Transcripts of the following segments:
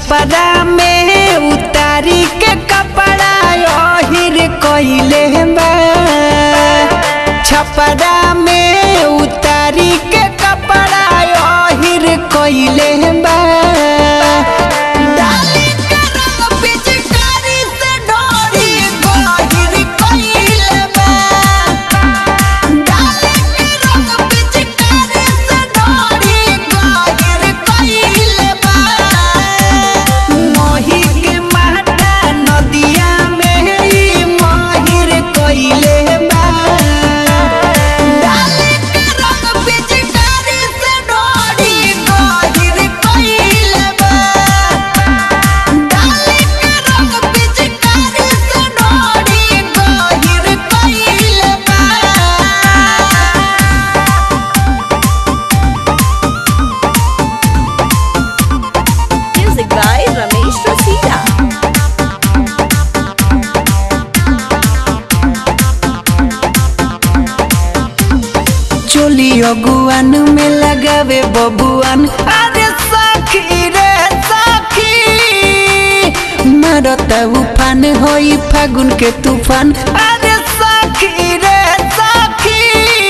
छपरा में उतारी के कपड़ा ओहिर कइले बा छपरा में उतारी के कपड़ा ओहिर कइले बा डाली के रंग पिचकारी से डोरी गहिर कइले बा डाली के रंग पिचकारी से डोरी गहिर कइले बा मोही के माटा नदिया में ई माहिर कइले बा डाली के रंग पिचकारी से डोरी गहिर कइले बा डाली के रंग पिचकारी से डोरी गहिर कइले बा Music by Ramesh Rasila. चोली अगुआन में लगावे बबुआन अरे सखी रे सखी मारता उफान होई फागुन के तूफान अरे सखी रे सखी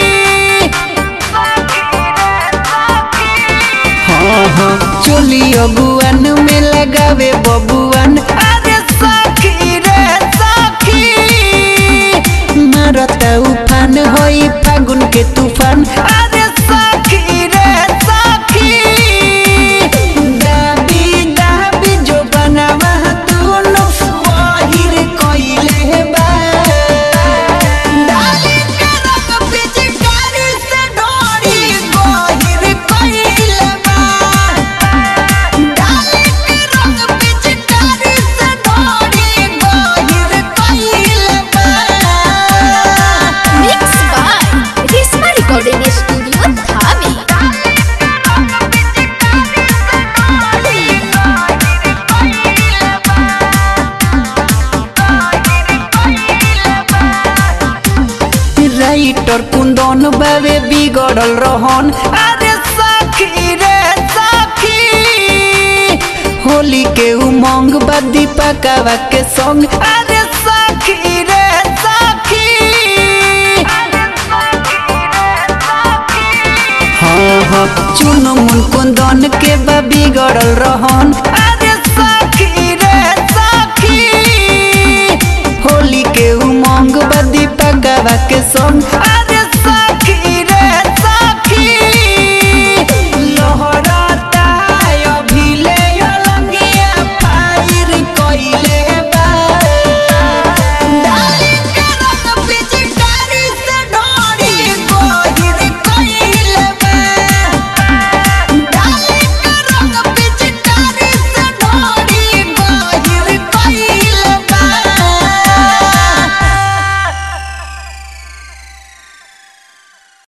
हाँ हाँ चोली अगुआन में लगावे बबुआन अरे सखी रे सखी मारता उफान होई फागुन के तूफान अरे सखी रे सखी दाबी दाबी जो बनावा दुनो बाहिर कइले बा डाली के रंग पिचकारी से डोरी गहिर कइले बा डाली के रंग पिचकारी से डोरी गहिर कइले बा Mixed by Risma Recording Studio, Dhami. Writer Kundan बाबे बिगड़ल रहन अरे सखी रे सखी होली के उमंग बा दीपकवा के संग अरे सखी रे सखी हाँ हाँ चुन मुन कुंदन के बा बिगड़ल रहन अरे